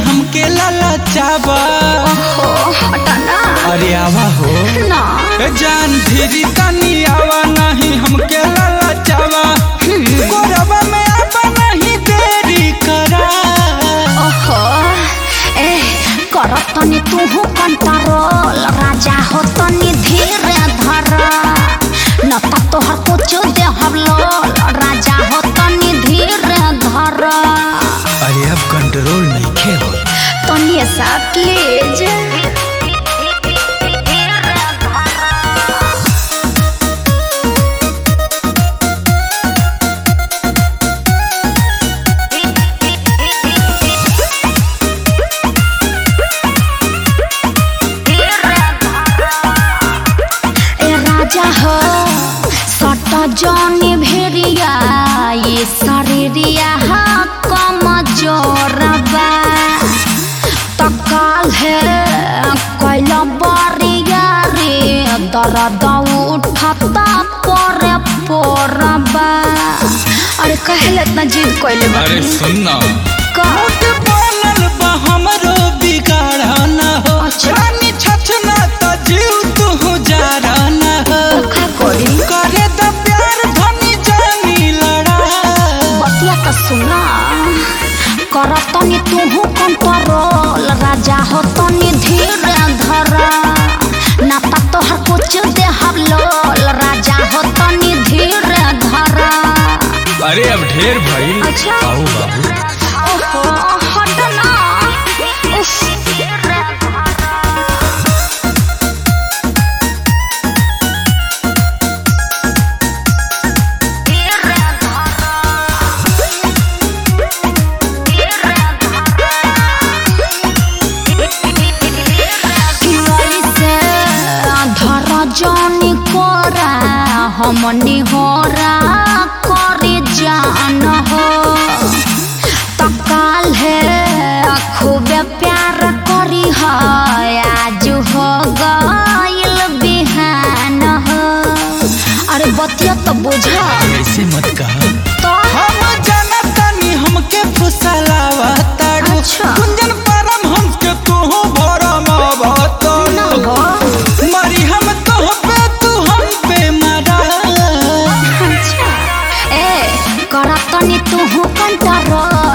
हमके ललचावा ओहो हटना अरे आवा हो ना ए जान धीरी तनी आवा नहीं हमके ललचावा कोरबा में आवा नहीं देरी करा ओहो ए कर तनी तू कंट्रोल राजा हो तनी धीरे धर न त तोहर कुछ दे हम लोल राजा हो तनी धीरे धर अरे अब कंट्रोल नहीं खे हो तनी सा प्लीज ए राजा हो सट जनी भेड़िया ये शरीरिया हा कम जोरबा तकाल है कैल बरिया रे दर्द उठता परे पोरबा अरे कहले इतना जिद कैले अरे सुनना का बोलल बा हमरो बिगाड़ा ना हो अच्छा। रानी छछना त जीव तू जारा ना हो का करी करे त प्यार धनी जानी लड़ा बतिया त सुना कर तनी तू कंट्रोल राजा हो तनी धीरे धर ना त तोहर कुछ दे हम लोल राजा हो तनी धीरे धर अरे अब ढेर भइल अच्छा। आओ बाबू ओहो हट ना उफ। किराई से धर जानी कोरा हमनी होरा करे जान हो तकाल है खूबे प्यार करी है आज हो गइल बिहान हो अरे बतिया तो बुझा ऐसे मत कहा तो हम जनतनी हमके फुसलावा ताड़ू अच्छा। कुंजन परम हमके तू भरम ना भतड़ू हो मरी हम तो पे तू हम पे मरा अच्छा ए करा तनी तू कंट्रोल